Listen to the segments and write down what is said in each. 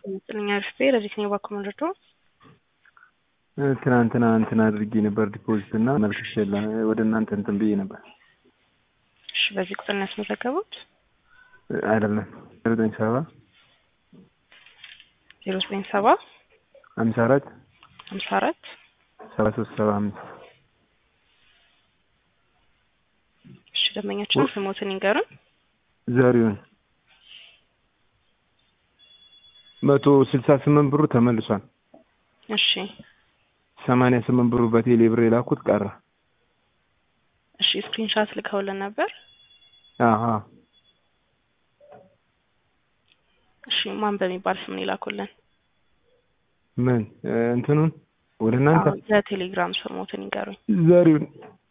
ጥልኛ ርፌ ለዚህ ባኮ መረዶ ትናንትና እንትን አድርጌ ነበር ዲፖዚት እና መልክሽ ወደ እናንተ እንትን ብዬ ነበር። እሺ በዚህ ቁጥር ነው ያስመዘገቡት? አይደለም ዘጠኝ ሰባ ዜሮ ዘጠኝ ሰባ ሀምሳ አራት ሀምሳ አራት ሰባ ሶስት ሰባ አምስት እሺ ደንበኛችን ስሞትን ይንገሩን። ዘሪሁን መቶ ስልሳ ስምንት ብሩ ተመልሷል። እሺ ሰማንያ ስምንት ብሩ በቴሌ ብር የላኩት ቀረ። እሺ ስክሪንሻት ልከውልን ነበር። አሀ እሺ ማን በሚባል ስም ነው የላኩልን? ምን እንትኑን ወደ እናንተ አዎ፣ የቴሌግራም ስሞትን ይንገሩኝ። ዘሪሁን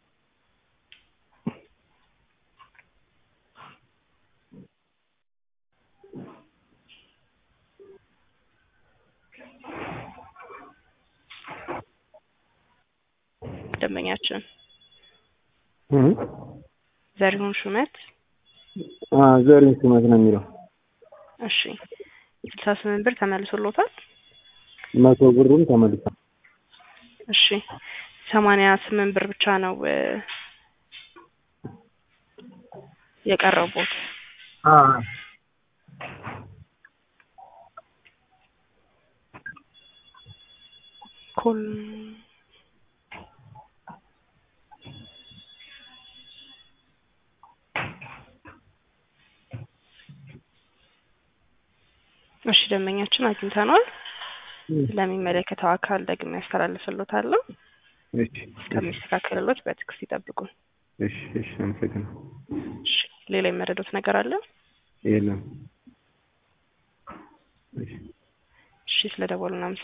ደንበኛችን እ ዘሪሁን ሹመት። አ ዘሪሁን ሹመት ነው የሚለው። እሺ ስልሳ ስምንት ብር ተመልሶሎታል። መቶ ብሩም ተመልሷል። እሺ ሰማንያ ስምንት ብር ብቻ ነው እ የቀረቡት። አ ኮል እሺ ደንበኛችን አግኝተነዋል። ለሚመለከተው አካል ደግሜ ያስተላልፍሎታለሁ። እሺ እስከሚስተካከልሎት በትዕግስት ይጠብቁን። እሺ እሺ አመሰግናለሁ። እሺ ሌላ የመረዱት ነገር አለ? የለም። እሺ እሺ ስለ ደወሉ